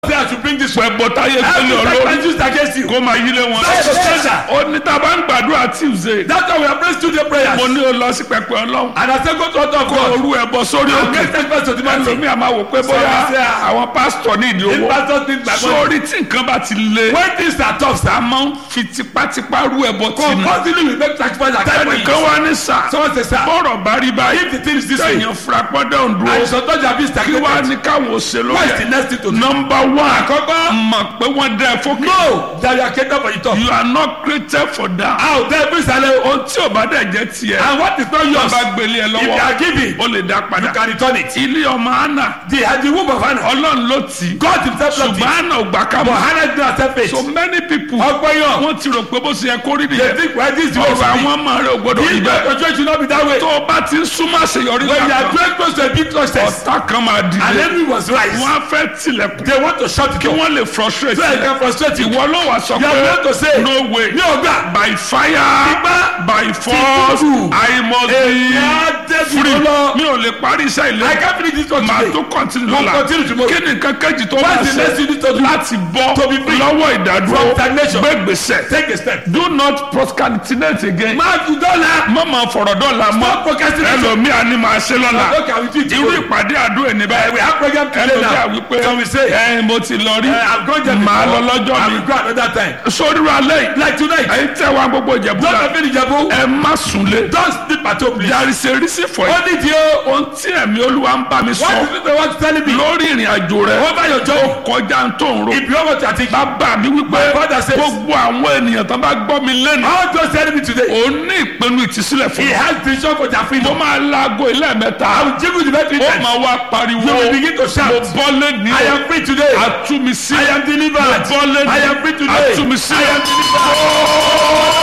say I should bring this pẹ̀ bọ́táyé Every gbélé sacrifice olórí used against you. kó máa yílé wọn. That is the treasure. ó ní tá a bá ń gbàdúrà tuesday That's why we are praying studio prayers. mo ní o lọ sí pẹpẹ ọlọ́run And I say go to altar of kó God. orú ẹbọ sórí And òkè make sacrifice to the man. ẹlòmíì a máa wò pé bóyá Sorry, sir. àwọn pásítọ̀ ní ìdí If owó pastors think my money. sórí tí nǹkan bá ti le When things are tough, a sir. máa ń fi tipátipá rú ẹbọ tì ní. Continue we make sacrifice like that. ẹnìkan wá ní sà Someone say, sir. bọ́rọ̀ bá rí báyìí If the thing is this way. sẹ́yìn fúrapọ́dọ̀ ń And dúró some touch have been kí wá stagnated. ní káwọn ò ṣe What is the lóye. next thing to do? nọmba one Àkọ́kọ́. mọ̀ pé wọ́n dẹ́ ẹ fókè. No, that you are catered for the top. you are not created for that. A ò dẹ́ bí sálẹ̀ o. ohun tí ò bá dẹ̀ jẹ́ tiẹ̀ And what is not tó yours, bá gbélé ẹ if they lọ́wọ́ are giving, ó lè dá you padà. can return it. ilé ọmọ anna The, the womb of Hannah, ọlọ́run ló tì í God himself loved ṣùgbọ́n it. anna ò gbà ká But mọ̀. Hannah did not accept it. so many people Ọgbọ́n yàn. wọ́n ti rò pé bó ṣe yẹ kó rí They nìyẹn think why this is the way it ọ̀rọ̀ should be. àwọn ọmọ rẹ̀ ò gbọ́dọ̀ rí If bẹ́ẹ̀. your church should not be that way. tó o bá ti ń súnmọ́ àṣeyọrí When you are kankan very close to a big success, ọ̀tá kan máa and dìde enemy was rise, wọ́n á fẹ́ tilẹ̀kùn they want to shut it kí down. wọ́n lè frustrate So I ẹ. can frustrate you. ìwọ ló wà sọ You are going to say, pé no way Mi ò gbà. by fire Ipá. by force tútù. I must Èmi á be débi free lọ. mi ò lè parí iṣẹ́ I ilé can't finish this one màá today. tó continue We'll lọ́la continue tomorrow. kí ni nǹkan kejì tó bá What's the next ṣe you need to do? láti bọ́ To be free. lọ́wọ́ ìdádúró From stagnation. gbégbèsè Take a step. do not procrastinate again Máa fi dọ́là. má máa fọ̀rọ̀ dọ́là mọ́ Stop procrastinating. ẹlòmíà ni màá ṣe lọ́la Okay, I will do it irú tomorrow. ìpàdé àdúrà ní Uh, báyìí we have program today ẹlòmíà now. wípé Can we say? ẹ mo ti lọ rí Uh, I'm going there màá lọ before. lọ́jọ́ I mi will go another time. sórí wa lẹ́yìn Like tonight. ẹ̀yin tẹ́ wa gbogbo ìjẹ̀bú Don't la have any jabu. ẹ má súnlé Don't sleep at home, please. there is a reason for it Only the o. ohun tí ẹ̀mí olúwa ń bá mi What sọ is it they want to tell me? lórí ìrìn àjò rẹ Over your job. kọjá ń tó ń ro If you want to think, bàbá mi wípé My father says- gbogbo àwọn ènìyàn tó bá gbọ́ mi lẹ́nu how just tell me today? òun ní ìpinnu ìtìsílẹ̀ fún He mi has vision for their mo freedom. máa laago ilé mẹ́ta I will give you the best ó return. máa wá pariwo You will begin to shout. mo bọ́ lẹ́ni I am free today. àtúmísí I am delivered. mo bọ́ lẹ́ni I am free today. àtúmísí I am delivered.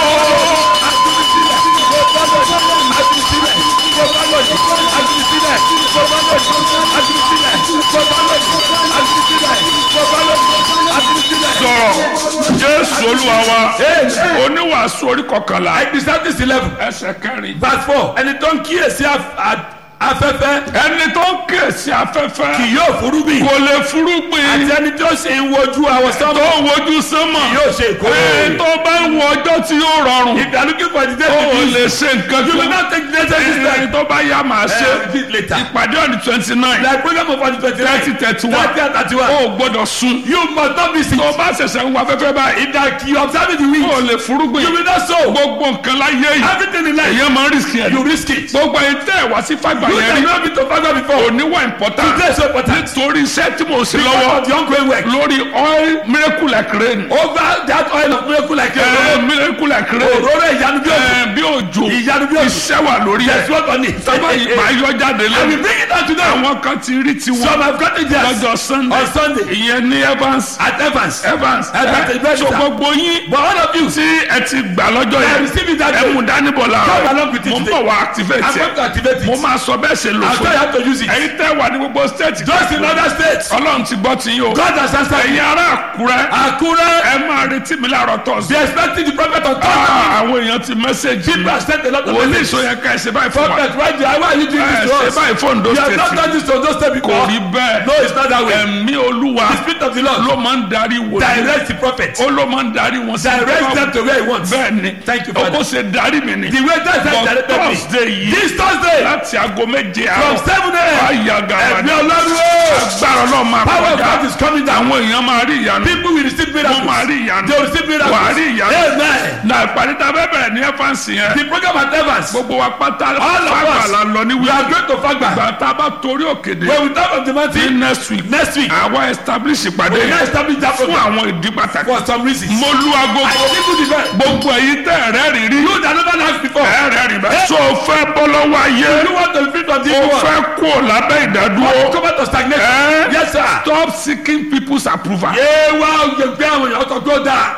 sọ̀rọ̀ jésù olúwa wa oníwàásù orí kọkànlá Exodus eleven ẹsẹ̀ kẹrin verse four ẹni tó ń kíyèsí af- a- afẹ́fẹ́ ẹni tó ń kíyèsí afẹ́fẹ́ kì yóò furugbìn kò lè fúrúgbìn àti ẹni tó ṣe ń wojú àwọn tó sọ́mọ́ ń wojú sánmọ̀ yóò ṣe ìkórè. ẹ tó bá ń wo ọjọ́ tí yóò rọrùn If you are looking for the day ó to lè be ṣe nǹkan you will kan not take the necessary ẹni step. tó bá yá màá ṣe Uh, bit later. ìpàdé ọ̀nì twenty nine Like program of the twenty nine thirty thirty one thirty and thirty one. ó gbọ́dọ̀ sun You must not miss it. tó bá ṣẹ̀ṣẹ̀ ń wá afẹ́fẹ́ báyìí If that you observe the week, ó lè fúrúgbìn you will not sow. gbogbo nǹkan láyé yìí Everything in life, èyàn máa ń rìsì ẹ̀ you risk it. You gbogbo ẹ̀yin tẹ́ ẹ̀ wá sí fàgbà yẹn have rí not been to Father before. oníwà important Today is so important. nítorí iṣẹ́ tí mo ṣe Because lọ́wọ́ of the ongoing work. lórí oil miracle like rain Over that oil of miracle like ẹ a miracle like rain òróró ìyanu bí òjò. ẹ bí òjò Ìyanu bí òjò. iṣẹ́ wà lórí ẹ̀ Yes, what on it? sábà yìí máa yọ jáde I will lẹ́nu bring it out today. àwọn kan ti rí tiwọn Some have gotten theirs lọ́jọ́ sunday on Sunday ìyẹn ní evans at Evans. evans Evans, ẹ Evans, so sir. gbogbo yín But all of you, tí ẹ ti gbà lọ́jọ́ I yẹn receive it that ẹ day. mú dání bọ̀ Come láàárọ̀ along with it mo ń today. bọ̀ wá activate I'm going to ẹ activate mo it. máa sọ bẹ́ẹ̀ ṣe lò I'll fún tell you how to use it. ẹ̀yin tẹ́ wà ní gbogbo state Just in other states. ọlọ́run ti gbọ́ ti yín o God has answered ẹ̀yin me. ará àkúrẹ́ Akure, ẹ máa retí mi láàárọ̀ tọ̀sí. they expecting the prophet on Thursday. àwọn èèyàn ti mẹ́sẹ̀gì People have sent a lot of wòlíì messages. sọ yẹn ká ẹ ṣe báyìí fún wa Prophet, why, do- why are you doing ẹ this to ṣe us? báyìí fún Ondo You have not state done this to those state kò before. rí bẹ́ẹ̀ No, it's not that way. ẹ̀mí olúwa The spirit of the Lord ló máa ń darí wòlíì direct the prophet. ó ló máa ń darí wọn sí Direct them to where he wants. bẹ́ẹ̀ ni Thank you, ó Father. kó ṣe darí mi ni The way that but time directed me. thursday yìí This Thursday láti aago méje from àárọ̀ seven a.m. àyàgà Ẹ̀mí Ọlọ́run o. agbára náà máa Power of kọjá God is coming down. àwọn èèyàn máa rí ìyanu People will receive wọ́n máa miracles. rí ìyanu They will receive miracles. wà á rí ìyanu Amen. na ìpàdé tá a fẹ́ bẹ̀rẹ̀ ní ẹ́fánsì yẹn The program at Evans. gbogbo wa pátá All of fàgbà us. la lọ ní We are wíwá going to Fagba. ìgbà tá a bá torí òkèdè When we talk of the ní mountain next week next week, àwa establish ìpàdé we now yẹn establish that fún program àwọn ìdí pàtàkì for some reasons. mo lu I agogo people the best. gbogbo èyí tẹ ẹrẹ rí rí You that never asked before. ẹrẹ rí bẹ. so o fẹ́ bọ́ lọ́wọ́ ayé You want to be free from this o world. fẹ́ kó o lábẹ́ ìdádúró Come out to stagnation. Eh? Yes, sir. stop seeking people's approval. Yé wá oyè gbé àwọn èèyàn tó tó dáa.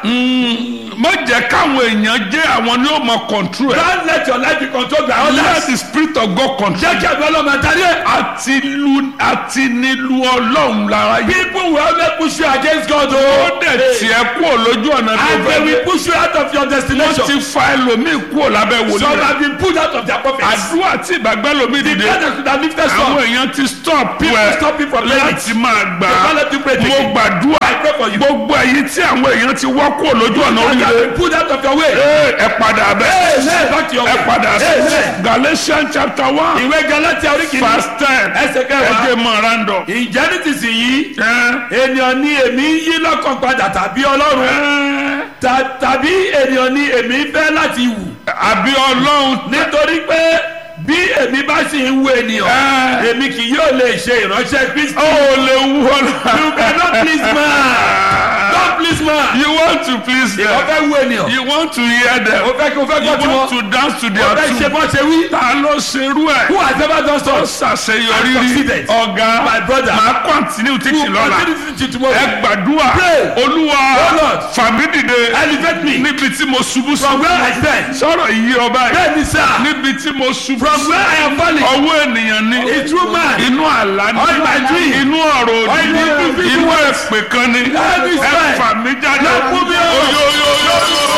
má jẹ́ káwọn èèyàn jẹ́ àwọn ní o mọ control ẹ̀. Don't let your life be controlled by let others. the spirit of God control. Jẹ́ kí ẹ̀dùn ọlọ́mọ àtàrí ẹ̀. àti lu àti nílu ọlọ́run lára yìí. People will always push you against God ó o. dẹ̀ tiẹ̀ kú ò lójú ọ̀nà tó And they fẹ́ will dé. push you out of your wọ́n destination. ti fa ẹlòmíì kú ò lábẹ́ wòlíì Some rẹ̀. have been pulled out of their prophets. àdúrà tí ìgbàgbẹ́ lomi The The dìde God that should have lifted àwọn some. èèyàn ti stop People ẹ stop you from praying. láti máa gbà They can't let you pray mo again. gbàdúrà I pray for you. gbogbo èyí tí àwọn èèyàn ti wọ́ kúrò lójú ọ̀nà And you have oríire been put out of your way. Ee, ẹ padà bẹ́ẹ̀ Amen. Back to your ẹ way. padà bẹ́ẹ̀ Amen. Galatians chapter one Ìwé Galatia orí kìíní. verse ten Ẹsẹ̀ ẹ kẹwàá. jẹ́ mọ́ randọ̀. Ìjẹ́ ní ti sìn yìí. Ẹ, Ènìyàn ni èmi ń yí lọ́kàn padà tàbí Ọlọ́run. ẹ, Ta- Tàbí ènìyàn ni èmi fẹ́ láti wù. àbí ọlọ́run Nítorí pé bí èmi bá sì ń wo ènìyàn, Ẹ. èmi kì yóò lè ṣe ìránṣẹ́ Kristi. ó lè wú ọlọ́run. You cannot please man. Don't please man. You want to please Ìwọ them. fẹ́ wo ènìyàn. You want to hear them. O fẹ́ kí o fẹ́ You gbọ́ tiwọn. want to dance to O their fẹ́ ṣe tune. bọ́ ṣe wí. Ta ló ṣerú ẹ̀? Who has ever done Ó so? ṣàṣeyọrí I rí. succeeded. Ọ̀gá My brother. máa continue títí Who lọ́la. continue to tomorrow? Ẹ gbàdúrà. Pray. Olúwa Oh Lord. fàmí dìde. Elevate me. Níbi tí mo ṣubú sí. From where I stand. Sọ̀rọ̀ yìí ọba yìí. Bẹ́ẹ̀ni sá. Níbi tí mo ṣubú From where I am falling. ọwọ́ ènìyàn ni. A true man. inú àlá ni. All my dream. inú ọ̀rọ̀ All òdì my ni. dream. inú èpè kan ni. Every ẹ time. fà mí jáde. Lọ fún mi o. oyoyoyo.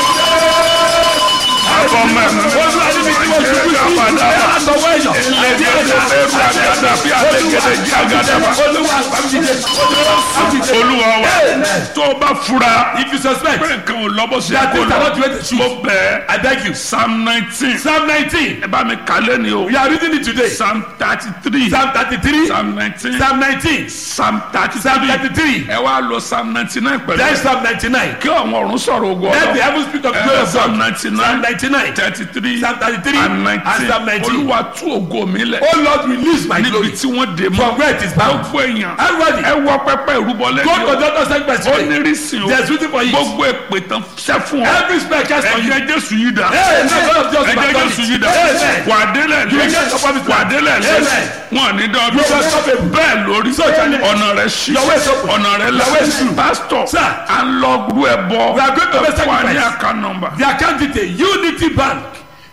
àbọ̀ mẹ́rin. Olúwa níbi tí mo ṣubú sí. Àbàdà. Ẹ á sọ wọ́ èèyàn. Lẹ́gẹ̀dẹ̀ bẹ́rù àgàdà bí àlẹ́gẹ̀dẹ̀ jẹ́ àgàdà. Olúwa àgbàmídìde. Olúwa àgbàmídìde. Olúwa wa Amen. tó o bá fura If you suspect pé nǹkan ò lọ bó ṣe that kó things are lọ not the way they should, mo bẹ̀ I beg you. psalm nineteen Psalm 19. ẹ bá mi kálẹ̀ ni o We are reading it today. psalm thirty three Psalm 33. psalm nineteen Psalm 19. psalm thirty Psalm three 33. ẹ wá lọ psalm ninety nine pẹ̀lú Then ẹ Psalm 99. kí àwọn ọ̀run sọ̀rọ̀ ogun Let the ọ̀rọ̀ heavens speak of the ẹ glory of psalm God. ninety Psalm nine 99. thirty three Psalm 33 and and nineteen Psalm 19. olúwa tú ògo mi lẹ̀ Oh Lord, release my níbi glory tí wọ́n dé mọ́ from where it is bound. gbogbo èèyàn Everybody, ẹ wọ pẹpẹ ìrúbọ go to lẹ́yìn o doctor sacrifice ó today. ní rísìn o There's reason for it. gbogbo èpè tán ṣẹ́ fún ọ Every spell cast on you. ẹ̀jẹ̀ jésù yìí dà Hey, no God of just ẹ̀jẹ̀ back on jésù it. yìí dà Amen. wà á délẹ̀ You lé will get your promised wà á land. délẹ̀ lé Amen. wọn ò ní dán You will ọdún stop it. bẹ́ẹ̀ lórí So shall it. ọ̀nà rẹ̀ ṣí Your way is open. ọ̀nà rẹ̀ là Your way is true. pásítọ̀ Sir. à ń lọ gbú ẹ bọ We are going to make ẹ fún wa ní sacrifice. àká nọmba The account detail Unity Bank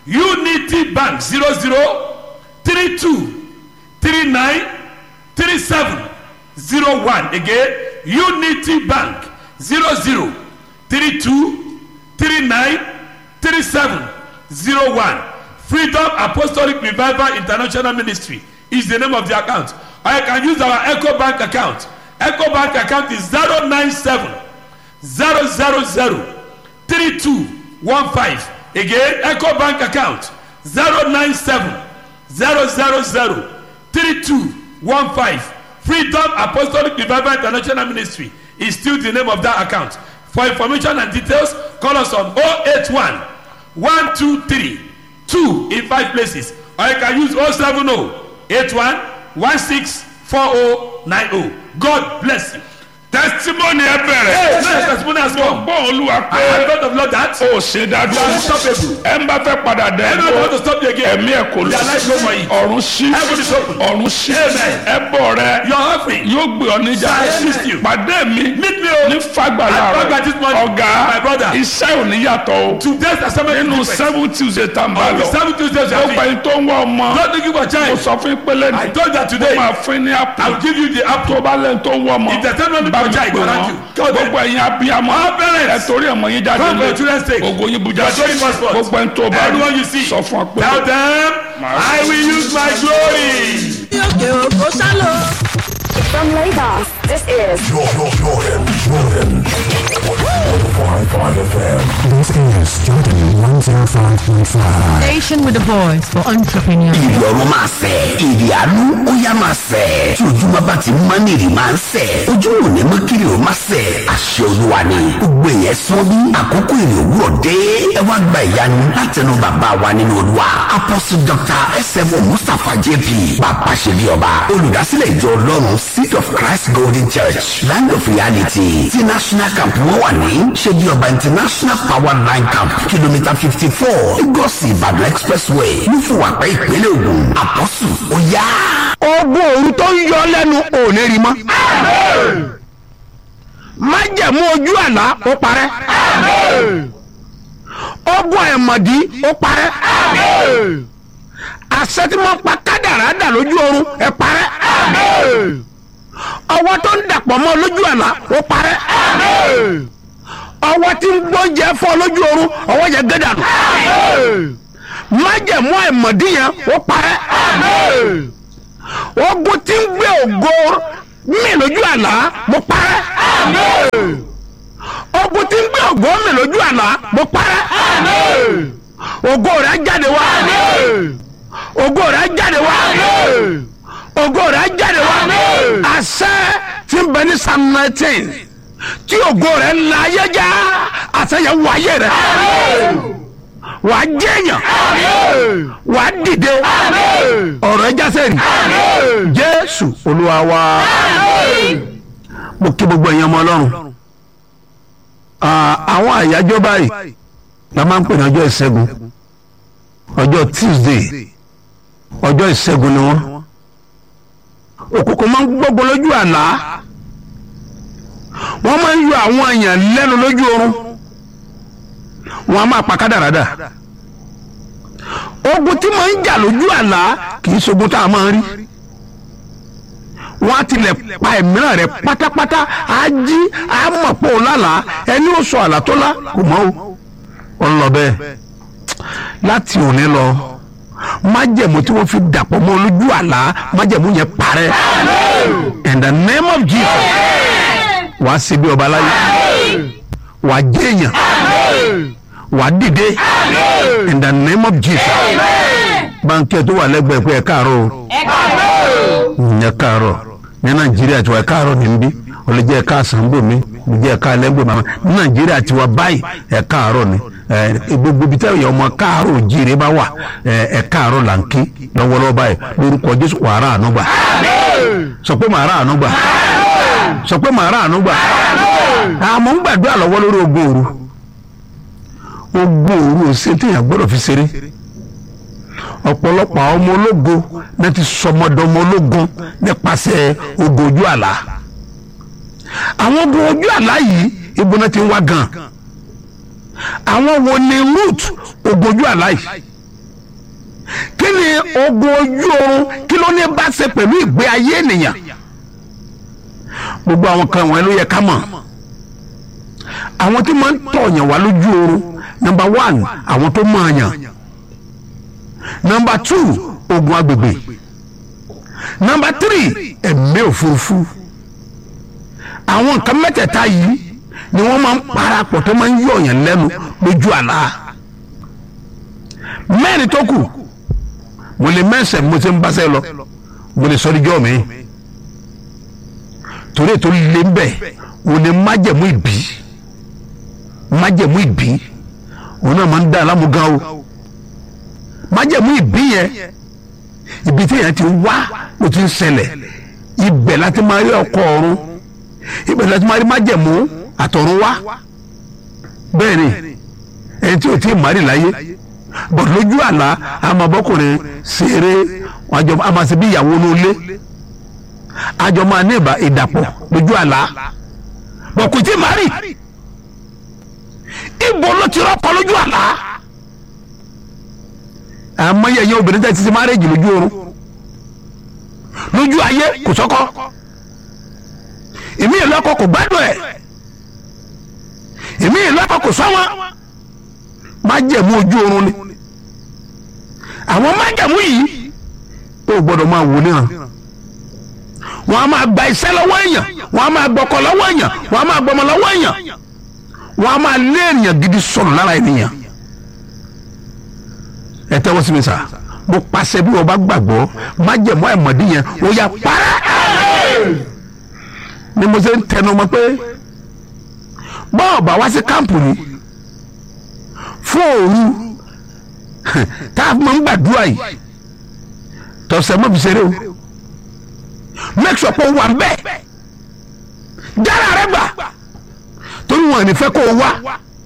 Unity Bank zero zero three two three nine three seven zero one again Unity Bank zero zero three two three nine three seven zero one Freedom Apostolic Revival International Ministry is the name of the account or you can use our Echo Bank account Echo Bank account is zero nine seven zero zero zero three two one five again eco bank account zero nine seven zero zero zero three two one five freedom apostolic revival international ministry is still the name of that account for information and details call us on oh eight one one two three two in five places or you can use oh seven oh eight one one six four oh nine oh god bless you. testimony ẹ bẹ̀rẹ̀ hey now your testimony has come. gbọ́ olúwa I pé have heard of Lord that. ó ṣe You dájú are unstoppable. ẹ ń bá fẹ́ padà dẹ̀ Anyone want to stop you again? ẹ̀mí ẹ̀ kò lọ Their life go for you. ọ̀run sí Heaven is open. ọ̀run sí Amen. ẹbọ rẹ Your offering. yóò gbé ọ níjà Shall assist you. pàdé mi Meet me o. ní fagbala At Fagba this rẹ morning. ọ̀gá My brother. iṣẹ́ ò ní yàtọ̀ o Today's assignment nínú is different. seven tuesday tá n bá On the lọ seven Tuesdays you ó are gba free. ẹni tó ń wá ọmọ Not looking for mo child. sọ fún pélé I ní told that today. máa fún ní I àpò will give you the tó apple. bá lẹ́nu tó ń wá ọmọ If the time not bá for mi child, pè grant wọ́n you. Tell them. gbogbo ẹ̀yin abiyamọ All parents. ẹ torí ọmọ yín jáde Come for lé your children's sake. ògo yín bu You are jáde showing passport. gbogbo ẹni tó bá Everyone you see. sọ fún ọ pé Tell them I will use my glory. òkè òkò sálọ. From Lagos, this is Jordan, Jordan, Jordan. 105.5 FM. This is Jordan 105.5. station with a voice for entrepreneurs. ìrì ọ̀run máa fẹ̀ ìrì àánú ó yá máa fẹ̀ tí ojúmọ́ bá ti mọ́ ní ìrì máa ń fẹ̀ ojú ò ní mọ́ kiri ò máa fẹ̀ àṣẹ olúwa ni gbogbo èèyàn sọ bí àkókò ìrì òwúrọ̀ dé ẹ wá gba ìyanu látẹnu bàbá wa nínú olúwa apọ́sù dr sm mustapha jp bàbá ṣe bí ọba olùdásílẹ̀ ìjọ ọlọ́run seed of christ golden church land of reality ti national camp wọn wà ní ṣe bí ọba international power line camp kìlómítà fifty four lagos ìbàdàn expressway nífùwàpẹ́ ìpínlẹ̀ ògùn àpọ́sù ó yá. ogun òru tó ń yọ lẹ́nu ò ní rí mọ́. májẹ̀mú ojú àlá ó parẹ́. ogun ẹ̀mọ̀dí ó parẹ́. àṣẹ tí wọ́n pa kádàrá dà lójú oorun ẹ̀ parẹ́. ọwọ́ tó ń dàpọ̀ mọ́ lójú àlá ó parẹ́. ọwọ́ tí ń gbóúnjẹ fọ́ lójú oorun ọwọ́ yẹn gé dànù. májẹ̀mú ẹ̀mọ̀dí yẹn ó parẹ́. ogun tí ń gbé ògo mi lójú àlá mo parẹ́ ogun tí ń gbé ògo mi lójú àlá mo parẹ́ ògo rẹ̀ jáde wá ògo rẹ̀ jáde wá ògo rẹ̀ jáde wá àṣẹ tí ń bẹ ní psalm nineteen tí ògo rẹ̀ ń la ayé já àṣẹ yẹn wọ ayé rẹ̀ wà á jẹ́yàn wà á dìde ọ̀rọ̀ ẹ jásẹ̀ rí jésù olúwa wa mo kí gbogbo ẹ̀yin ọmọ ọlọ́run Ah, àwọn àyájọ́ báyìí la máa ń pè ní ọjọ́ ìṣẹ́gun ọjọ́ tuesday ọjọ́ ìṣẹ́gun ni wọ́n òkùnkùn máa ń gbógun lójú àlá wọ́n máa ń yọ àwọn èèyàn lẹ́nu lójú oorun wọ́n á máa pa kádàrádà ogun tí máa ń jà lójú àlá kì í ṣogun tá a máa ń rí wọ́n á tilẹ̀ pa ẹ̀míràn rẹ̀ pátápátá á jí á mọ̀ pé òun lálàá ẹni ó sọ àlá tó lá kò mọ́ o ó ń lọ bẹ́ẹ̀ láti òní lọ májẹ̀mú tí wọ́n fi dàpọ̀ mọ́ lójú àlá májẹ̀mú yẹn parẹ́ in the name of Jesus wàá ṣe bí ọba láyé wàá jẹ́yàn wàá dìde in the name of Jesus báńkì tó wà lẹ́gbẹ̀ẹ́ pé ẹ káàárọ̀ o ẹ káàárọ̀ ní nàìjíríà tiwa ẹ káàárọ̀ ní nbí olùjẹ́ ẹ̀ka àsánbòmí olùjẹ́ ẹ̀ka ẹlẹ́gbẹ̀mọ́ ní nàìjíríà tiwa báyìí ẹ káàárọ̀ ni ẹ gbogbo ibi táwọn ọmọ káàárọ̀ òjìrè bá wà ẹ ẹ káàárọ̀ là ń ké lọ́wọ́lọ́wọ́ báyìí lórúkọ jésù wàrà ànúgbà sọ pé màrà ànúgbà sọ pé màrà ànúgbà àmọ́ ń gbàdúrà lọ́wọ́ lórí ogun òru ogun òru ò sí téèyàn gbọ́dọ̀ fi ṣeré ọ̀pọ̀lọpọ̀ àwọn ọmọ ológo náà ti sọmọdọmọ ológun nípasẹ̀ ogun ojú àlá àwọn ogun ojú àlá yìí ibo náà ti ń wá gan àwọn wo ni root ogun ojú àlá yìí kí ni ogun ojú oorun kí ló ní bá ṣe pẹ̀lú ìgbé ayé ènìyàn gbogbo àwọn kan wọ̀nyí ló yẹ ká mọ̀ àwọn tí máa ń tọ̀yàn wá lójú oorun number one àwọn tó mọ̀ àyàn number two ogun agbègbè number three ẹ̀mí òfurufú àwọn nǹkan mẹ́tẹ̀ẹ̀ta yìí ni wọ́n máa ń parapọ̀ tó máa ń yọ̀yàn lẹ́nu lójú àlá mẹ́rin tó kù mo lè mẹ́sẹ̀ mo ti ń báṣẹ́ lọ mo lè sọ níjọ́ mi torí ètò lè ń bẹ̀ o lè májẹ̀mú ìbí májẹ̀mú ìbí òun náà máa ń dá alámúgán o májẹ̀mú ìbí yẹn ibi tí yẹn ti wá ló ti ń ṣẹlẹ̀ ibẹ̀ láti máa rí ọkọ ọ̀run ibẹ̀ láti máa rí májẹ̀mú àtọ̀run wá bẹ́ẹ̀ ni ẹni tí o ti mari láyé bọ̀ lójú àlá àmọ̀bọ́kùnrin ṣeré àjọ àmàṣe bí ìyàwó ní ilé àjọ máa ní ìbá ìdàpọ̀ lójú àlá bọ̀ kò tí mari ibo ló ti rọ́pò lójú àlá àmọ́ yẹ yẹ obìnrin tẹ́ ti ti márèjì lójú oorun lójú ayé kò sọ́kọ́ ìmí ìlú ọkọ kò gbádùn ẹ̀ ìmí ìlú ọkọ kò sọ́wọ́n májẹ̀mú ojú oorun ni àwọn májẹ̀mú yìí ó gbọ́dọ̀ máa wò níran wọ́n á máa gba iṣẹ́ lọ́wọ́ èèyàn wọ́n á máa gbọ́kọ̀ lọ́wọ́ èèyàn wọ́n á máa gbọ́mọ lọ́wọ́ èèyàn wọ́n á máa lé èèyàn gidi sọnù lára ènìyàn ẹ tẹ́wọ́ sí mi sà mo pàṣẹ bí wọ́n bá gbàgbọ́ májẹ̀mú àìmọ̀dí yẹn ó yà para ni mo ṣe ń tẹnu mọ́ pé bọ́ọ̀ bá wá sí kámpù ni fún òru tá a máa ń gbàdúrà yìí tọ̀sẹ̀ mọ́ fi ṣeré o make sure pé o wà bẹ́ẹ̀ jára rẹ gbà torí wọn ò ní fẹ́ kó o wá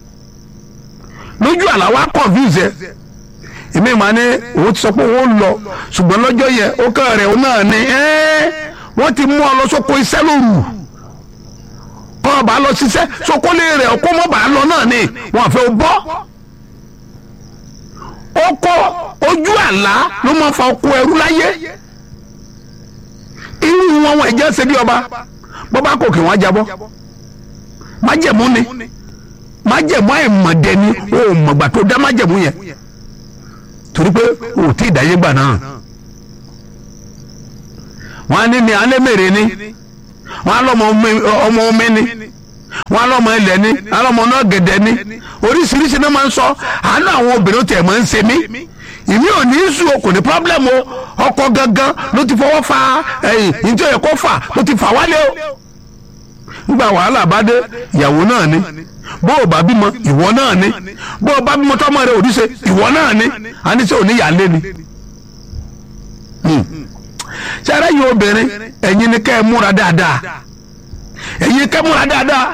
lójú àlá wa confuse ẹ èmi máa ní òun ti sọ pé òun lọ ṣùgbọ́n lọ́jọ́ yẹn ó kàn rẹ̀ òun náà ni wọ́n ti mú ọ lọ sóko iṣẹ́ lóru kọ́ ọ bá lọ ṣiṣẹ́ sokólé rẹ̀ ọkọ́ mọ́ bá lọ náà ni wọ́n fẹ́ bọ́ ọkọ ojú àlá ló máa fa ọkọ ẹrú láyé irú wọn wọn ẹ̀jẹ̀ ṣe bí ọba bọ́bá kò kí wọ́n jábọ́ májẹ̀mú ni májẹ̀mú àìmọ̀dẹ ni o mọ̀gbà tó dá májẹ̀mú yẹn torí pé o tí ì dáyé gbà náà wọ́n á ní ní alẹ́ mèrè ni wọ́n á lọ́mọ omi- ọmọ omi ni wọ́n á lọ́mọ ilẹ̀ ni á lọ́mọ náà gẹ̀dẹ̀ ni oríṣiríṣi náà máa ń sọ àánú àwọn obìnrin tẹ̀ máa ń ṣe mí ìmí ò ní í sùn o kò ní pọ́blẹ́mù o ọkọ gangan ló ti fọwọ́ fa ẹ̀yìn ìjọ yẹ kó fà ló ti fà wálé o nígbà wàhálà bá dé ìyàwó náà ni bó o bá bímọ ìwọ náà ni bó o bá bímọ tọmọ rẹ òdìṣe ìwọ náà ni àníṣe òní yàlé ni. sẹ́rẹ́ yìí obìnrin ẹ̀yin ni kẹ́ ẹ múra dáadáa ẹ̀yin kẹ́ ẹ múra dáadáa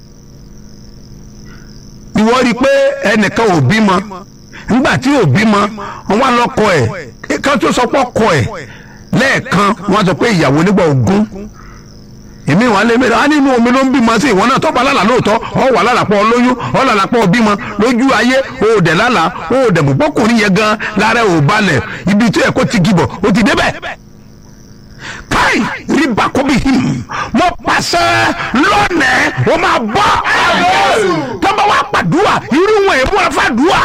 ìwọ rí i pé ẹnìkan ò bímọ nígbà tí ò bímọ wọn wá lọkọ ẹ kan tó sọ pé ọkọ ẹ lẹ́ẹ̀kan wọn sọ pé ìyàwó nígbà ogún èmi wà lé mẹ́rin á nínú omi ló ń bímọ sí ìwọ náà tọ́ba lálà lóòótọ́ ọ wà lálàpọ̀ lóyún ọ lálàpọ̀ bímọ lójú ayé o ò dẹ̀ lálà o ò dẹ̀ mú bọ́kùnrin yẹn gan lára ò balẹ̀ ibi tó yẹ kó ti gibọ̀ o ti débẹ̀ káì rí bàkóbì hìm mo pàṣẹ lónìí o máa bọ́ tọ́ba wa pàdúà irú wọn èèmú ẹ fàdúà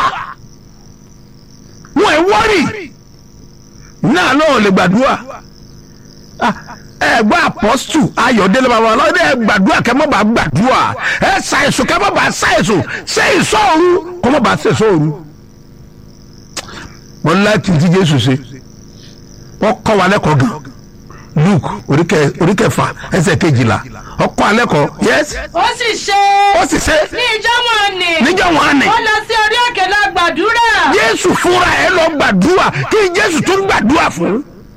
wọn ẹ wọ́rì náà lóun lè gbàdúà ẹ gbọ́ apọ́sítù ayọ̀délé bàbá ọlọ́dẹ ẹ gbàdúrà kẹ́ mọ́ bá gbàdúrà ẹ ṣàìsùn kẹ́ mọ́ bá ṣàìsùn ṣe ìṣọ́ọ̀rù kọ́ mọ́ bá ṣe ìṣọ́ọ̀rù. mo ní láti ti jésù ṣe wọ́n kọ́ wa lẹ́kọ̀ọ́ gan luke oríkẹ́ oríkẹfà ẹsẹ̀ kejìlá ọkọ̀ alẹ́kọ̀ọ́ yes ó sì ṣe ó sì ṣe ní ìjọ wọn ni níjọ́ wọn á nì ó lọ sí orí òkè lọ gbàdúrà jésù fúnra ẹ lọ gbàdúrà kí jésù tún gbàdúrà fún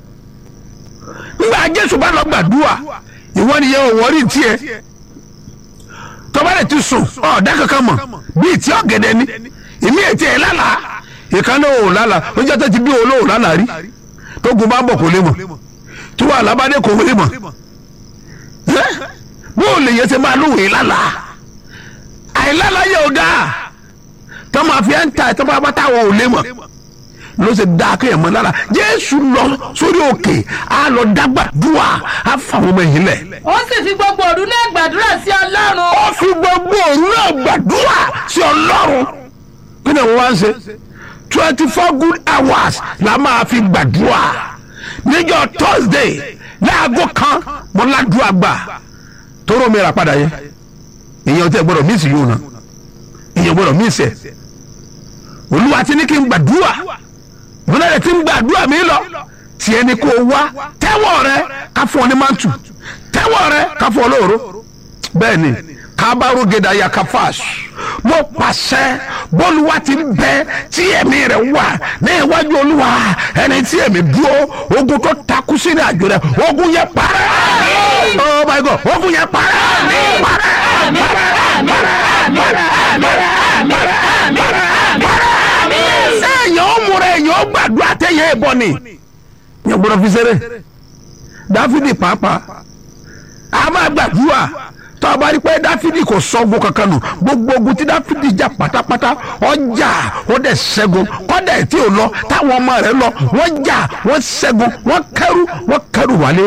nígbà jésù bá lọ gbàdúrà ìwọ nìyẹn ò wọrí tiẹ̀ tọ́ba rẹ̀ ti sùn ọ̀ọ́dá kankan mọ̀ bíi tí ọ̀gẹ̀dẹ̀ ni ìmí ètí ẹ̀ lálàá ìkànnì òun lálàá ó jẹ́ tó ti bí olóhùn lálàá rí tó gun bá bọ̀ kó lè mọ̀ tí wàá lábàdé kò lè mọ̀ ẹ́ bó o lè yẹ ṣe máa lóhùn yìí lálàá àìlálàá yẹ ò dáa tó máa fi ẹ́ ń ta ẹ̀ tó bá bá táwọn ò lè mọ̀ ló ṣe dá kéèyàn mọ́ lára jésù lọ sórí òkè á lọ dágbàdúrà á fà wọn ọmọ yìí lẹ̀ ó sì fi gbogbo òru náà gbàdúrà sí ọlọ́run ó fi gbogbo òun náà gbàdúrà sí ọlọ́run kí ni wọ́n wá ń ṣe twenty four good hours la máa fi gbàdúrà níjọ́ thursday láago kan mo ládùúgbà gbà tóró mi rà padà yẹ èèyàn tẹ gbọ́dọ̀ mísì yóò na èèyàn gbọ́dọ̀ mísì ẹ olúwa ti ní kí n gbàdúrà ìbúlẹ̀ rẹ̀ ti ń gbàdúrà mi lọ tiẹ̀ ni kò wá tẹ́wọ̀ rẹ ká fún ọ ní màtù tẹ́wọ̀ rẹ ká fún ọ lóòró bẹ́ẹ̀ ni kábàárò gèdè ayakafas mo pàṣẹ bọ́lúwa ti ń bẹ tí ẹ̀mí rẹ̀ wà ní iwájú olúwa ẹni tí ẹ̀mí dúró ogun tó takú sínú àjò rẹ̀ ogun yẹn parẹ́ oh my god ogun yẹn parẹ́ parẹ́ parẹ́ parẹ́ parẹ́ parẹ́ parẹ́ parẹ́ sẹ́yìn ó múra ẹ̀yìn ó gbàdúrà tẹ̀yẹ ẹ̀bọ ni yẹn gbọ́dọ̀ fi ṣeré dáfídì pàápàá a máa gbàdúrà tó a bá rí pé dáfídì kò sọ́gun kankan nù gbogbo ogun tí dáfídì jà pátápátá ọjà ó dẹ̀ ṣẹ́gun kọ́dà tí ò lọ táwọn ọmọ rẹ̀ lọ wọ́n jà wọ́n ṣẹ́gun wọ́n kẹ́rù wọ́n kẹ́rù wálé.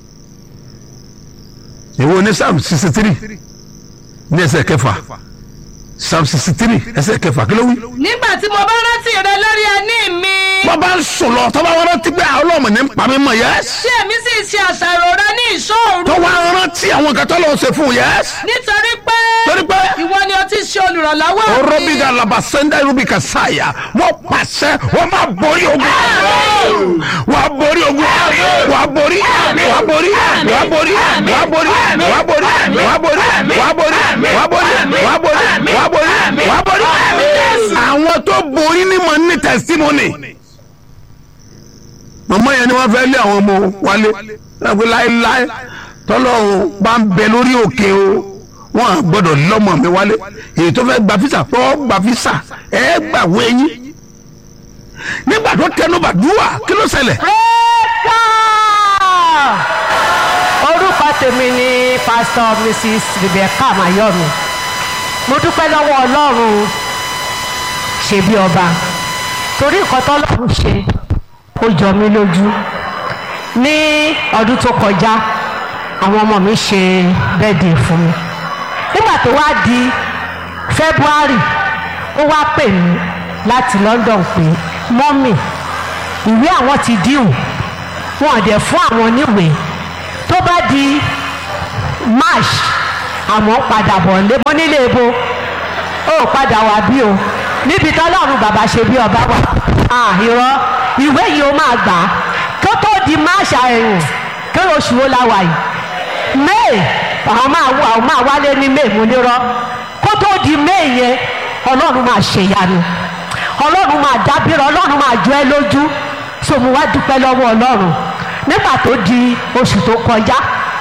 èwo ní psalm sixty three ní ẹsẹ̀ kẹfà psalm sixty three ẹsẹ̀ kẹfà kí ló wí. nígbà tí mo bá rántí rẹ lórí ẹní mi wọ́n bá ń sùn lọ tọ́ bá wọn rántí pé àwọn ọlọ́mọ ní pàmí mọ̀ yẹ́sì. tí èmi sì ṣe àṣàrò rẹ ní ìṣòro tó wá rántí àwọn nǹkan tó lọ́wọ́ ṣe fún yẹ́sì. nítorí pé torí pé ìwọ ni o ti ṣe olùrànlọ́wọ́ mi orobiga labasenda rubika saya wọ́n pàṣẹ wọ́n máa borí ogun wà á borí ogun wà á borí wà á borí wà á borí wà á borí wà á borí wà á borí wà á borí wà á borí wà á borí wà á borí wà á borí. àwọn tó borí ni mo ní testimony màmá yẹn ni wọ́n fẹ́ lé àwọn ọmọ wálé láti láéláé tọ́lọ́run bá ń bẹ lórí òkè o wọn à gbọ́dọ̀ lọ́mọ mi wálé èyí tó fẹ́ gba fisa tó gba fisa ẹ gbà wẹ̀yìn nígbà tó tẹnu bàdúrà kí ló ṣẹlẹ̀. orúkọ tèmi ni pásítọ̀ mrs rebecca mayomi mo dúpẹ́ lọ́wọ́ ọlọ́run ṣe bí ọba torí nǹkan tọ́lọ́run ṣe ó jọ mí lójú ní ọdún tó kọjá àwọn ọmọ mi ṣe bẹ́ẹ̀dì fún mi nígbà tó wá di february ó wá pè mí láti london pé mọ́mì ìwé àwọn ti díhùn wọn ò dẹ̀ fún àwọn níwèé tó bá di march àmọ́ padà bọ̀ lé mọ́ nílé ebo ó padà wá bí o níbi tọ́lọ́run bàbá ṣe bí ọba wà ah irọ́ ìwé yìí ó máa gbà á kó tó di march ẹ̀yìn kí oṣù wo la wà yìí may àwọn máa wọ àwọn máa wálé ní may mo nírọ́ kó tó di may yẹn ọlọ́run máa ṣèyanu ọlọ́run máa dábìrì ọlọ́run máa jọ ẹ́ lójú so mo wá dúpẹ́ lọ́wọ́ ọlọ́run nígbà tó di oṣù tó kọjá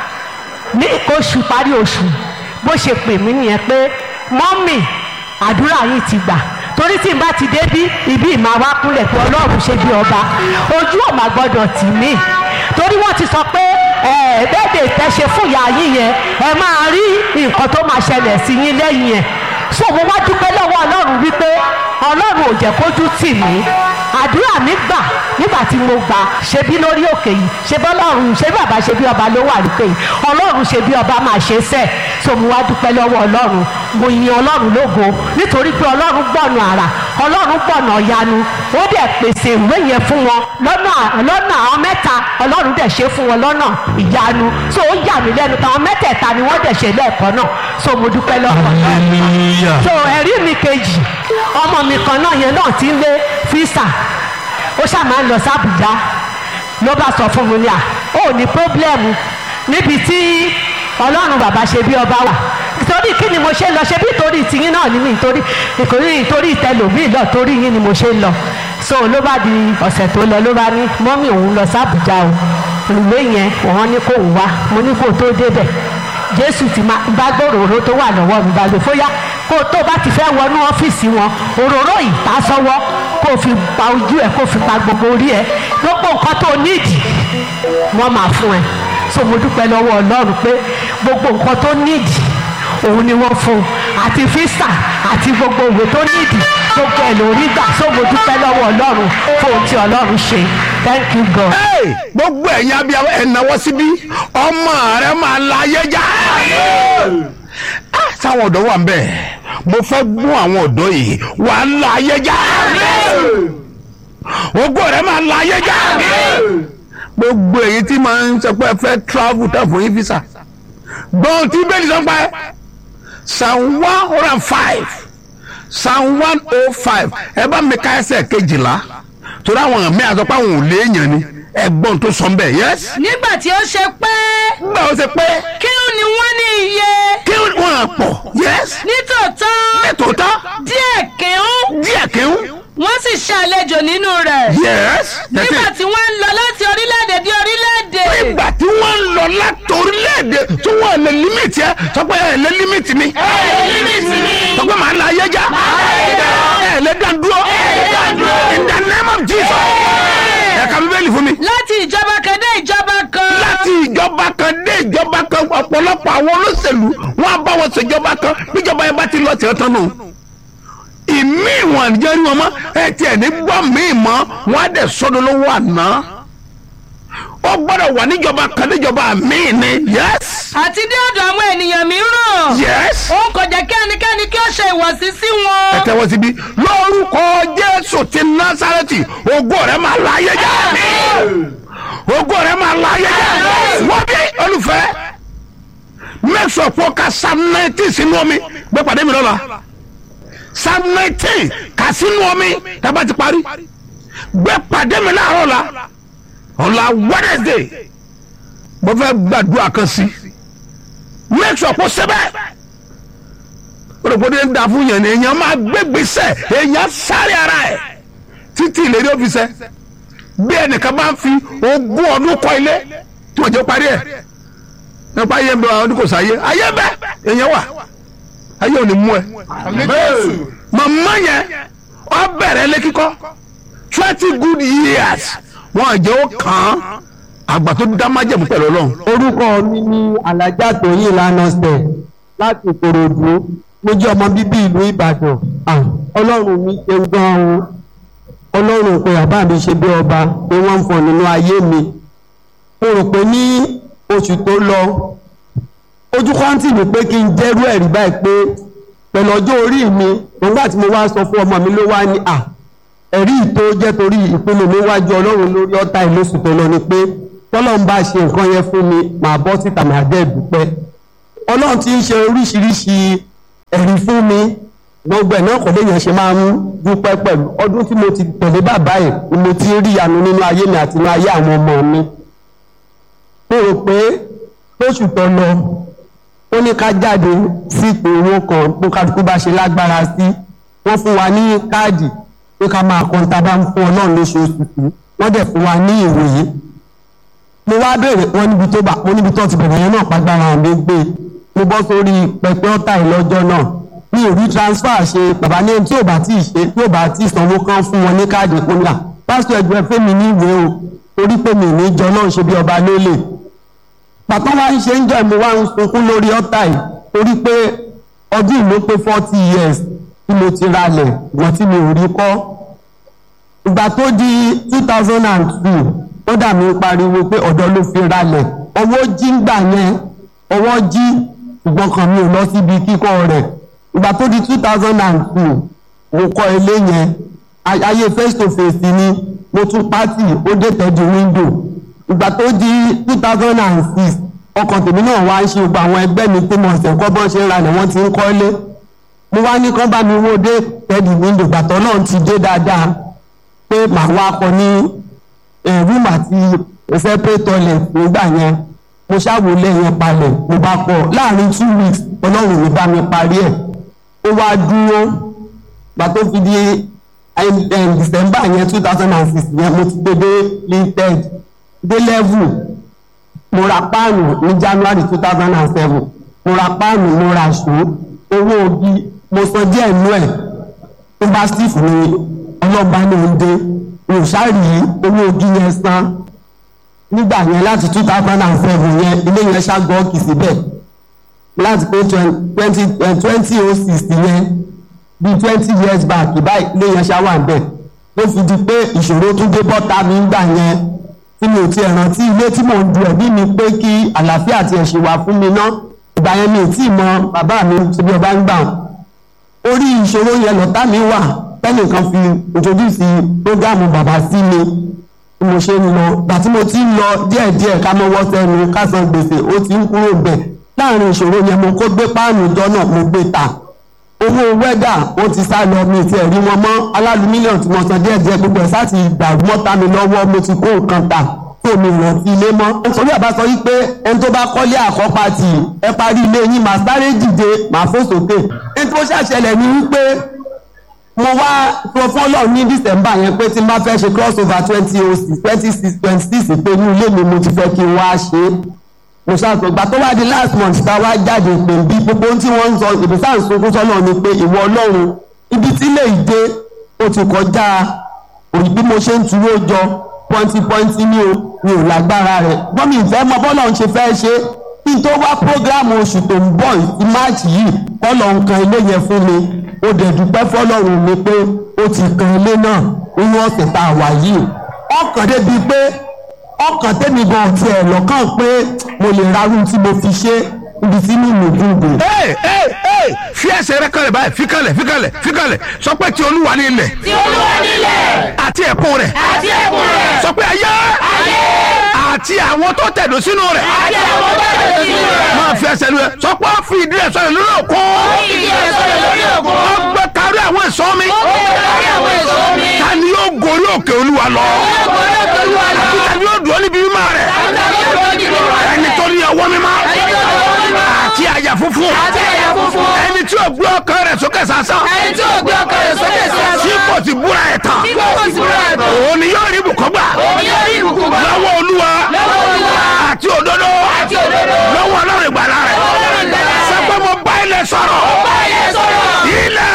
ní oṣù parí oṣù bó ṣe pè mí nìyẹn pé mọ́mì àdúrà yìí ti gbà torí tí n bá ti débí ibi ìmáa wá kúnlẹ̀ pé ọlọ́run ṣe bí ọba ojú ò máa gbọ́dọ̀ tì mí torí wọ́n ti sọ pé bẹ́ẹ̀dẹ̀ tẹ́ṣe fún ìyá yín yẹn ẹ máa rí nǹkan tó máa ṣẹlẹ̀ sí yín lẹ́yìn yẹn so mo wá dúpẹ́ lọ́wọ́ ọlọ́run wípé ọlọ́run ò jẹ́ kójú tì mí àdúrà mi gbà nígbà tí mo gbà ṣe bí lórí òkè yìí ṣe bí ọlọ́run ṣe bí bàbá ṣe bí ọba ló wà lókè yìí ọlọ́run ṣe bí ọba máa ṣe sẹ́ so mo wá dúpẹ́ lọ́wọ́ ọlọ́run mo yin ọlọ́run lógo nítorí pé ọlọ́run gbọ̀nà àrà ọlọ́run gbọ̀nà ọ̀yanu ó dẹ̀ pèsè ìwé yẹn fún wọn lọ́nà lọ́nà àwọn mẹ́ta ọlọ́run dẹ̀ ṣe fún wọn lọ́nà ìyanu so ó yà mí lẹ́nu táwọn mẹ́tẹ̀ẹ̀ta ni wọ́n dẹ̀ ṣe lẹ́ẹ̀kan náà so mo dúpẹ́ lọ́wọ́ ọlọ́run so ẹ̀rí mi kejì ọmọ mi kan náà yẹn náà ti ń lé físà ó ṣáà máa ń lọ sí Àbújá ló bá sọ fún mi ní à ó ní pọ́blẹ́mù níbi tí ọlọ́run bàbá ṣe bí ọba wà torí kí ni mo ṣe lọ ṣe bí torí tiyín náà ní mi nítorí ìkòrí torí ìtẹlòmíì lọ torí yín ni mo ṣe lọ so ló bá di ọ̀sẹ̀ tó lọ ló bá ní mọ́mì òun lọ sí Àbújá o ìwé yẹn wọ́n ní kó wá mo ní kó tó débẹ̀ Jésù ti máa bá gbòòrò tó wà lọ́wọ́ mi bá gbé fóyá kó tó bá ti fẹ́ wọnú ọ́fíìsì wọn òróró ìtasọ́wọ́ kó fi pa ojú ẹ̀ kó fi pa gbogbo orí ẹ̀ gbogbo nǹkan tó nídìí wọ́n máa fún ẹ so mo dúpẹ́ lọ́wọ́ Ọlọ́run pé gbogbo nǹkan tó nídìí òun ni wọ́n fún un àti físà àti gbogbo òwe tó nídìí gbogbo ẹ̀ lórí gbà so mo dúpẹ́ lọ́wọ́ Ọlọ́run fún ohun tí Ọlọ́run ṣe thank you God. Hey, gbogbo ẹ̀yin abiyamọ ẹ̀ náwó síbí ọmọ rẹ máa la ayé já. Ah, sáwọn ọ̀dọ́ wà ń bẹ̀ mo fẹ́ gún àwọn ọ̀dọ́ yìí wà á la ayé já. ògo rẹ máa la ayé já. gbogbo èyí tí máa ń sọ pé ẹ fẹ́ travel tẹ̀ fún yín visa gbọ́n tí bẹ́ẹ̀ ni sọ pé psalm one hundred and five psalm one oh five ẹ bá mi ká ẹsẹ̀ kejìlá torí àwọn àmì àtọ́pá àwọn ò léèyàn ni ẹ̀gbọ́n tó sọ bẹ́ẹ̀ yẹs. nígbà tí ó ṣe pé nígbà ó ṣe pé kí ni wọ́n ní iye kí wọ́n á pọ̀ yẹs. nítòótọ́ nítòótọ́ díẹ̀ kìún díẹ̀ kíún wọ́n sì ṣàlejò nínú rẹ̀ yẹs. nígbà tí wọ́n ń lọ láti orílẹ̀-èdè dé orílẹ̀-èdè nígbà tí wọ́n ń lọ láti orílẹ̀-èdè tí wọ́n lè límìtì ẹ sọ pé ẹ lè límìtì mi. sọ pé màá la ayé já ẹ lè dá dúró in the name of Jesus ẹ ka bíbélì fún mi. láti ìjọba kan dé ìjọba kan láti ìjọba kan dé ìjọba kan ọ̀pọ̀lọpọ̀ àwọn olóṣèlú wọn á bá wọn ṣèjọba kan níjọba yẹn bá ti lọ tẹ̀ tán nù. ìmí ìwọ̀n àdìjọ́ rí wọn mọ́ ẹ tiẹ̀ ní gbọ́ míì mọ́ wọn á dẹ̀ sọ́dọ̀ lówó àná. ó gbọ́dọ̀ wà níjọba kan níjọba míì ni yes àti dé ọ̀dọ̀ àwọn ènìyàn mìíràn yes. òun kò jẹ́ kí ẹnikẹ́ni kí ó ṣe ìwọ̀sí sí ẹ wọn. tẹ́wọ́ síbí lórúkọ jésù ti násàrẹ́tì ògo rẹ̀ máa la ayé já ògo rẹ̀ máa la ayé já wọ́n bí olùfẹ́ make sure kó ka psalm nineteen sínú omi gbé pàdé mi lọ́la psalm nineteen kà sínú omi tábà ti parí gbé pàdé mi láàárọ̀ la ọ̀la wednesday mo fẹ́ gbàdúrà kan sí make sure kó sẹ́bẹ̀ olùkọ́dé ń da fún yẹn ni èèyàn máa gbégbèsè èèyàn sáré ara ẹ̀ títí ìlérí òfìsẹ́ bí ẹnìkan bá ń fi ogún ọdún kọ́ ilé tí wọ́n jẹ́ parí ẹ̀ nípa ayé ń bẹ àwọn oníkòsó ayé ayé bẹ èèyàn wà ayé ò ní mú ẹ. màmá yẹn ọ bẹ̀rẹ̀ lé kíkọ́ twenty good years wọ́n jẹ́ ó kàn án àgbà tó dá májẹ̀mú pẹ̀lú ọlọ́run. orúkọ mi ni alájà tóyìn lánàṣẹ láti ìkòròdú mo jẹ́ ọmọ bíbí ìlú ìbàdàn Ah, ọlọ́run mi ṣe gan-an o ọlọ́run pé bàbá mi ṣe bí ọba pé wọ́n ń fọ nínú ayé mi mo rò pé ní oṣù tó lọ ojú kọ́ńtì mi pé kí n jẹ́rú ẹ̀rí báyìí pé pẹ̀lú ọjọ́ orí mi nígbà tí mo wá sọ fún ọmọ mi ló wá ní à ẹ̀rí tó jẹ́ torí ìpinnu mi wájú ọlọ́run lórí ọ̀tá ìlóṣù tó lọ ni pé tọ́lọ́run bá ṣe nǹkan yẹn fún mi màá bọ́ síta màá dẹ́ dúpẹ́ ọlọ́run ti ń ṣe oríṣiríṣi ẹ̀rí fún mi gbogbo ẹ̀ náà kò léèyàn ṣe máa ń dúpẹ́ pẹ̀lú ọdún tí mo ti tẹ̀lé bàbá ẹ̀ ni mo ti rí ìyanu nínú ayé mi àti nínú ayé àwọn ọmọ mi mo rò pé lóṣù tó lọ ó ní ká jáde sí ipò owó kan bó kálukú bá ṣe lágbára sí wọ́n fún wa ní káàdì pé ká máa kan tá a bá ń fún ọlọ́run lóṣooṣù sí wọ́n dẹ̀ fún wa ní ìwòye mo wá béèrè wọn níbi tó bá mo níbi tó ti bẹ̀rẹ̀ yẹn náà pàgbára mi gbé mo bọ́ sórí pẹpẹ ọ̀tá ìlọ́jọ́ náà mi ò rí transfer ṣe bàbá ní tí ò bá tí ì ṣe tí ò bá tí ì sanwó kan fún wọn ní káàdì ìpínlẹ̀ pásítọ̀ ẹgbẹ́ fẹ́mi ní ìwé o torí pé mi ní jọ náà ṣe bí ọba lólè pàtó wá ń ṣe ń jọ ìmú wá ń sunkún lórí ọ̀tá yìí torí pé ọdún ìlú pé forty years tí mo ti ralẹ̀ wọ́n tí mi ò rí kọ́ ìgbà tó di two thousand and two ó dà mí pariwo pé ọ̀dọ́ ló fi ralẹ̀ owó jí ń gbà yẹn owó jí ṣùgbọ́n kan mi ò lọ síbi kíkọ́ rẹ̀ ìgbà tó di two thousand and two mo kọ́ ilé yẹn ayé face to face ni mo tún pátì ó dé tẹ́jú window ìgbà tó di two thousand and six ọkàn tèmi náà wá ń ṣe gbogbo àwọn ẹgbẹ́ mi tí mo ṣẹ̀ kọ́ bọ́n ṣe ń ralẹ̀ wọ́n ti ń kọ́ ilé mo wá ní kán bá mi wó dé tẹ́jú window gbàtọ́ náà ti dé dáadáa pé màá wá kọ ní room àti separate toilet nígbà yẹn mo ṣàwọlé yẹn palẹ̀ mo bá kọ láàrin two weeks ọlọ́run mi bá mi parí ẹ̀ ó wá dúró gbà tó fi di december yẹn two thousand and six yẹn mo ti gbé dé linted dé level mo ra páànù ní january two thousand and seven mo ra páànù mo ra ṣó owó ogi mo san díẹ̀ nú ẹ̀ tó bá sì fún mi ọlọ́ba ní oúnjẹ mi ò ṣáà rí owó ogi yẹn san nígbà yẹn láti two thousand and seven yẹn ilé yẹn ṣàgọ́ kì síbẹ̀ láti pé twenty twenty oh six yẹn bíi twenty years back báyìí ilé yẹn ṣá wà bẹ́ẹ̀ ló fi di pé ìṣòro tún dé bọ́ta mi ń gbà yẹn tí mi ò tiẹ̀ rántí ilé tí mò ń du ẹ̀bí mi pé kí àlàáfíà tiẹ̀ ṣe wà fún mi ná ìgbà yẹn mi ò tí ì mọ bàbá mi síbi ọba ń gbà orí ìṣòro yẹn lọ́tà mi wà tẹ́nìkan fi introduce programu bàbá sí mi bí mo ṣe ń lọ gbà tí mo ti ń lọ díẹ̀díẹ̀ ká mọ́wọ́ sẹ́nu ká san gbèsè ó ti ń kúrò bẹ̀ láàrin ìṣòro yẹn mo kó gbé páànù ìjọ náà mo gbé ta owó wẹ́dà wọ́n ti sá lọ mi ti ẹ̀rí wọn mọ́ aláàlú mílíọ̀nù tí mo san díẹ̀díẹ̀ gbogbo ẹ̀ sáà ti dàrú mọ́ta mi lọ́wọ́ mo ti kó nǹkan ta tó mi rántí ilé mọ́. nítorí àbá sọ wípé ẹni tó bá kọ́lé àkọ́pá tì ẹ parí ilé yín màá sáré dìde màá fò sókè. ní tó ṣàṣẹlẹ̀ ni wípé mo wá sọ fún ọlọ́run ní december yẹn pé tí n bá fẹ́ ṣe cross over twenty oh six twenty six twenty six pé inú ilé mi mo ti fẹ́ kí n wá ṣe é mo ṣàtọ̀ gbà tó wá di last month tá a wá jáde pé bí gbogbo ohun tí wọ́n ń sọ ìbí sáà ń sunkún sọ́nà ni pé ìwọ ọlọ́run ibi tí lè dé ó ti kọjá òyìn bí mo ṣe ń tuwó jọ pọ́ńtì pọ́ńtì ní o mi ò lágbára rẹ̀ gbọ́n mi ìfẹ́ mọ bọ́lọ̀ ń ṣe fẹ́ ṣe kí n tó wá prógráàmù oṣù tó ń bọ̀ sí máàcì yìí kọ́lọ̀ nǹkan ilé yẹn fún mi ó dẹ̀ dúpẹ́ fọlọ́run mi pé ó ti kan ilé náà nínú ọ̀sẹ̀ tá a wà yìí ọkàn débi pé ọkàn tẹ́mi gan ti ẹ̀ lọ́kàn pé mo lè rarú tí mo fi ṣe ibi tí mi mú gúngùn. ee ee ee fi ẹsẹ̀ rẹ kalẹ̀ báyìí fi kalẹ̀ fi kalẹ̀ fi kalẹ̀ sọ pé ti olúwa ní ilẹ̀. tí olúwa nílẹ̀ àti ẹ̀kún rẹ̀. àti ẹ̀kún rẹ̀ sọ pé ayé. ayé àti àwọn tó tẹ̀dó sínú rẹ̀. àti àwọn tó tẹ̀lé sínú rẹ̀. máa fi ẹsẹ̀ lu ẹ sọ pé ó fi ìdí rẹ̀ sọ̀rọ̀ lórí òkun. ó fi ìdí rẹ̀ sọ̀rọ̀ lórí òkun. ó gbé kárí àwọn èso mi. ó gbé kárí àwọn èso mi. ta ni yóò gorí òkè olúwa lọ. ó gorí òkè olúwa lọ. àti ta ni yóò dúró níbi mímọ́ rẹ̀. àti ta ni yóò dúró níbi mímọ́ rẹ̀. ẹni tó ní ọwọ́ mímọ́. ẹni tó ní ọwọ́ mímọ́. àti àyà funfun. àti àyà funfun. ẹni tí ò gbé ọkàn rẹ̀ sókè sásán. ẹni tí ò gbé ọkàn rẹ̀ sókè sásán. tí kò ti búra ẹ̀ tán. tí kò sì búra ẹ̀ tán. òun ni yóò rí ibùkún gbà. òun yóò rí ìbùkún gbà. lọ́wọ́ olúwa. lọ́wọ́ olúwa. àti òdodo. àti òdodo. lọ́wọ́ ọlọ́run ìgbàlà rẹ̀. ọlọ́run ìgbàlà rẹ̀. sọ pé mo bá ilẹ̀ sọ̀rọ̀. bá ilẹ̀ sọ̀rọ̀. ilẹ̀.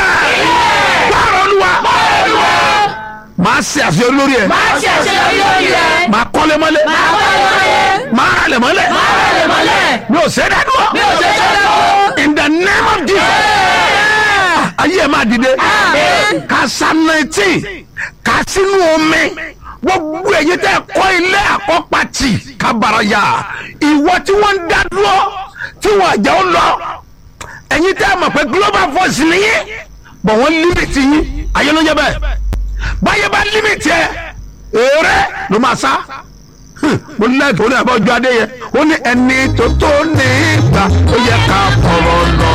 gbàrọ̀ olúwa. olúwa. máa ṣe àṣeyọrí lórí ẹ̀. máa ṣe àṣeyọrí lórí rẹ̀. máa kọ́lé mọ́lé. máa kọ́lé mọ́lé. máa ralẹ̀ mọ́lẹ̀. máa ralẹ̀ mọ́lẹ̀. mi ò ṣe é dádúró. mi ò ṣe é dádúró. in the name of Jesus. ayé ẹ̀ máa dìde. Àmín. ka psalm nineteen ka sínú omi gbogbo èyí tẹ kọ́ ilé àkọ́pàtì kábàárà ìwọ tí wọ́n ń dá dúró tí wọ́n àjẹ́ ó lọ ẹ̀yin tẹ́ ẹ mọ̀ pé global voice nìyí bọ̀ wọ́n límìtì yín ayé ló ń jẹ́ bẹ́ẹ̀ báyé bá límìtì ẹ èrè ló máa sá mo ní láìpẹ́ ó ní àbájọ adé yẹ ó ní ẹni tó tó ní ìgbà ó yẹ ká fọ̀rọ̀ lọ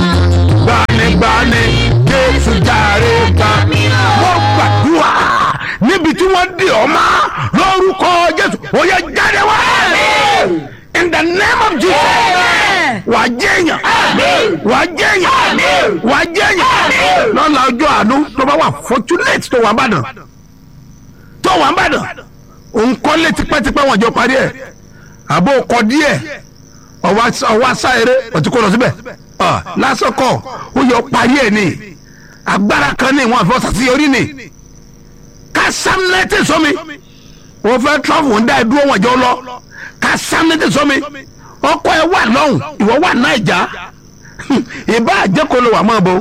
gbanigbani jésù jàre gbà mo gbàdúrà níbi tí wọ́n di ọmọ lórúkọ jésù ó yẹ jáde wá in the name of jesus wà á jẹ́yàn wà á jẹ́yàn wà á jẹ́yàn lọ́la ọjọ́ àánú tó bá wà fortunate tó wà bàdàn tó wà bàdàn òun kọ́lé tipẹ́tipẹ́ wọn jọ parí ẹ̀ àbó kọ díẹ̀ ọwọ́ asá eré ọtí kó lọ síbẹ̀ lásán kọ ó yọ parí ẹ̀ ní agbára kan ní ìwọ̀n àfọwọ́sà sí orí ni ká sámẹ́tì sọmi wọ́n fẹ́ trọ́fù ń dá ẹ dúró wọn jọ lọ ká sámẹ́tì sọmi ọkọ ẹ wà lọ́hùn ìwọ wà náìjà ìbá àjẹkọ ló wà mọ́ bó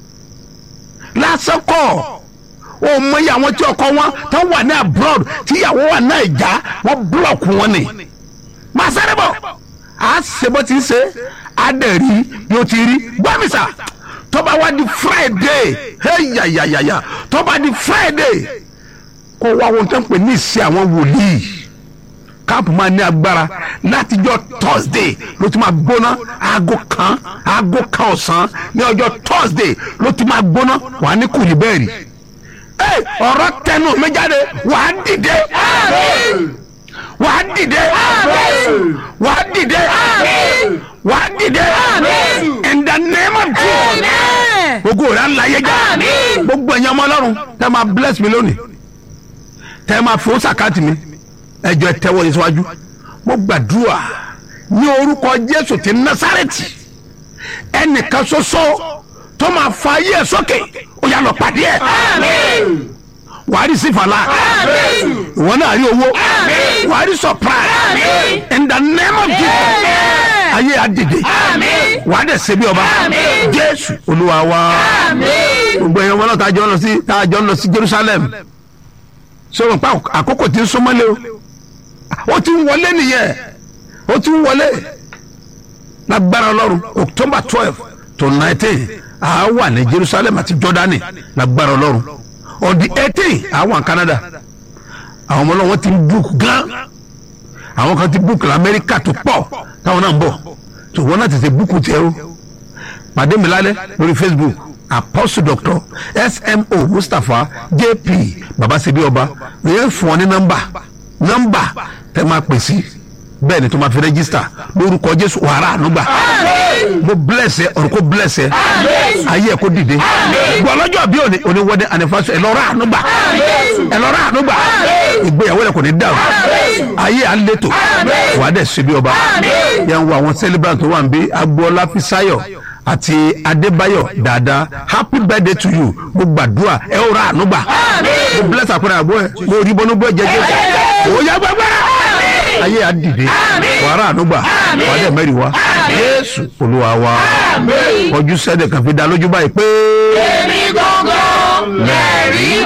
lásán kọ ó mọ iye àwọn tí ọkọ wọn tó wà ní abroad tí ìyàwó wà náìjà wọ́n búlọ̀kù wọn ni máa sáré bọ̀ a ṣe bó ti ṣe a dẹ̀ rí yóò ti rí gbọ́mísà tó bá wá di friday yayayaya tó bá di friday kó wá wọn tó ń pè ní ìṣe àwọn wòlíì káàpù máa ní agbára látijọ́ thursday ló ti máa gbóná aago kan aago kan ọ̀sán ní ọjọ́ thursday ló ti máa gbóná wà á ní kùlì bẹ́ẹ̀ rí ọ̀rọ̀ tẹnu mi jáde wà á dìde wà á dìde wà á dìde wà á dìde in the name of jesus gbogbo rẹ̀ alayé já gbogbo ẹ̀yin ọmọ ọlọ́run tẹ́ máa bless mi lónìí tẹ́ máa fowó sàkáàtì mi ẹjọ́ ẹ tẹ́wọ́ yín síwájú mo gbàdúrà ní orúkọ jésù ti násàrẹ́tì ẹnìkan ṣoṣo tó máa fa ayé ẹ sókè ó yà lọ pàdé ẹ wàá rí sífàlà ìwọ náà rí owó wàá rí surprise in the name of jesus ayé àdìdè wàá dẹ̀ ṣe bí ọba jésù olúwa wa gbogbo ẹ̀yàn wọn náà tá a jọ ń lọ sí tá a jọ ń lọ sí jerusalem sọ̀rọ̀ pa àkókò tí ń súnmọ́lé o ó ti ń wọlé nìyẹn ó ti ń wọlé lágbára ọlọ́run october twelve to nineteen a wà ní jerusalem àti jordani lágbára ọlọ́run on the eighteen a wà ní canada àwọn ọmọ ọlọ́wọ́ ti ń book gan àwọn kan ti book lamẹ́ríkà tó pọ̀ táwọn náà ń bọ̀ tó wọ́n náà ti ṣe book tiẹ̀ o pàdé mi lálẹ́ lórí facebook apostle doctor smo mustapha jp babasebi ọba yẹn fún ọ ní nọ́mbà nọ́mbà tẹ máa pè sí bẹ́ẹ̀ ni tó máa fi rẹ́gísítà lórúkọ jésù wàrà ànúgbà mo bless ẹ ọ̀rọ̀ kó bless ẹ ayé ẹ kó dìde gbọ́ lọ́jọ́ bí òní òní wedding anniversary ẹ lọ rà ànúgbà ẹ lọ rà ànúgbà ìgbéyàwó rẹ kò ní dàrú ayé à ń létò wà á dẹ̀ ṣe bí ọba yẹn wo àwọn celebrant tó wà ń bí agboola fisayo àti adébáyọ̀ dáadáa happy birthday to you mo gbàdúrà ẹ ó ra ànúgbà mo bless àpẹẹrẹ àbọ̀ ẹ mo rí bọ́nú bọ́ jẹjẹ ó yá gbàgbára ayé àdìde wàrà ànúgbà wà dẹ̀ mẹ́rin wa jésù olúwa wa ojú sẹ́dẹ̀ kan fi dá lójú báyìí pé. èmi gangan lẹ́rìí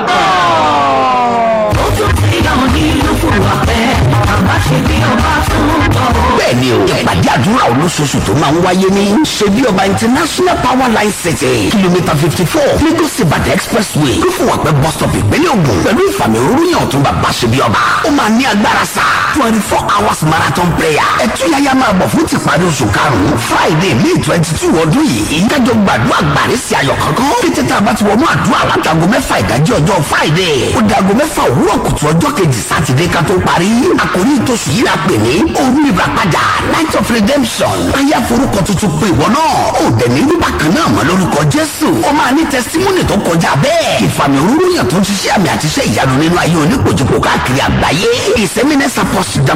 kan. ó tún ti yàn nínú fún wa pẹ́ bàbá ṣe bí ọba fún tọ́. bẹ́ẹ̀ni o ìpàdé àdúrà olóṣooṣù tó máa ń wáyé ní ṣebí ọba international power line city kìlómítà fifty four lagos ibadan expressway lófùwàpẹ́ bus stop ìpínlẹ̀ ògùn pẹ̀lú ìfàmì òrùyàn ọ̀tún bàbá ṣebí ọba ó máa ní agbára sá twenty four hours marathon prayer ẹtúyáyá máa bọ̀ fún tìparí oṣù karùn-ún friday may twenty two ọdún yìí kájọ gbàdúrà gbàrí sí ayọ̀ kankan kété tá a bá ti wọnú àdúrà látago mẹ́fà ìdájí ọjọ́ friday ó dago mẹ́fà òwúrọ̀ kùtù ọjọ́ kejì sátidé ká tó parí àkòrí ìtòsí yìí la pè ní òru ìràpadà night of redemption ayé forúkọ tuntun pé ìwọ náà ó dẹ̀ ní rúbà kan náà mọ́ lórúkọ jésù ó máa ní tẹsítímọ́nì tó kọjá bẹ́ẹ̀ ìfàmì òróró yàn tó ń ṣiṣẹ́ àmì àtiṣe ìyanu nínú ayé oníkojúkò káàkiri àgbáyé ìsẹ́mínẹ́sà pọ́sì